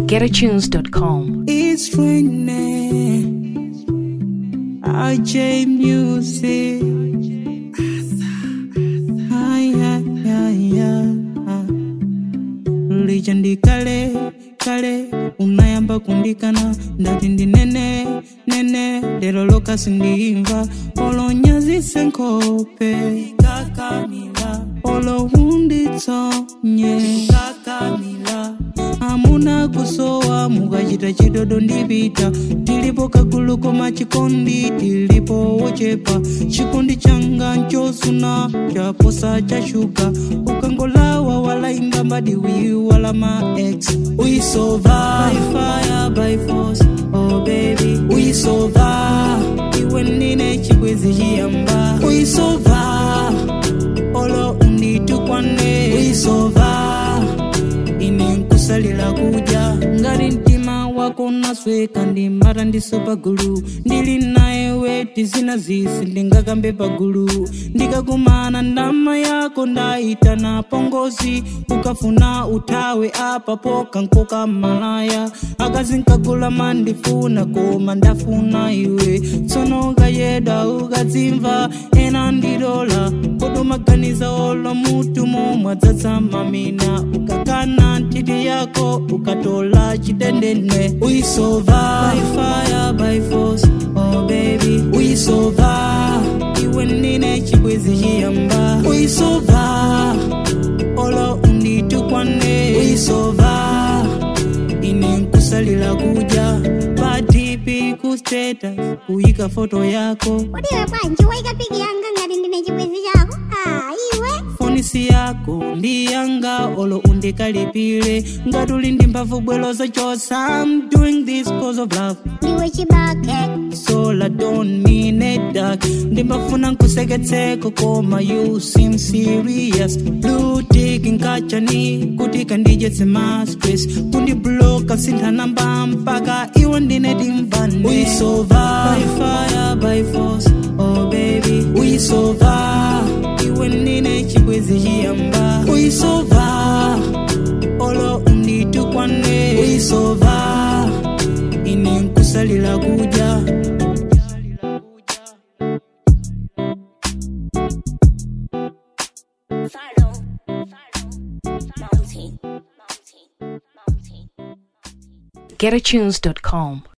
getatunes.com. It's raining. RJ Music. Ay, ay, ay, ay. Legend kale kale unayamba kundikana ndati ndi nene nene lero lokasi ndimva olonyazise nkope kakamila olohunditsonye kakamila amuna kusowa mukachita chidodo ndipita tilipo kagulu koma chikondi tilipo wochepa chikondi changa nchosuna chaposa chashuka ukangolawa walaimba mbadiwi wala ma ex we survive fire by force oh baby we survive iwe nine chibwezi chiyamba we survive olo unditukwane we survive ine nkusalira kudya ngati mtima wako nasweka ndimbata ndiso pagulu ndili naye weti zina zisi ndingakambe pagulu ndikakumana ndama yako ndaitana pongozi ukafuna uthawe apapo kankoka malaya akazinkagula mandifuna koma ndafuna iwe tsono kayeda ukadzimva ena ndidola kodumaganiza olo mutu momwadzatsa mamina ukakana ntiti yako ukatola chitendene we survive fire by force oh baby we survive iwe nine chibwezi chiyamba we survive olo unditukwane we survive ine nkusalira kudya patipi ku status kuyika foto yako udiwe bwanji waika piki yanga ngati ndine chibwezi chako ah iwe fonisi yako ndi yanga olo undikalipire ngati uli ndi mphamvu bwelo zochosa I'm doing this cause of love ndiwe chibake so I don't mean it dark ndimbafuna nkuseketseko koma you seem serious blue tick nkachani kuti kandijetse ma stress kundibloka sintha namba mpaka iwe ndine timvane we survive fire by force oh baby we survive iwe ndine chibwezi chiyamba we survive olo unditukwane we survive ine nkusalira kudya getatunes.com.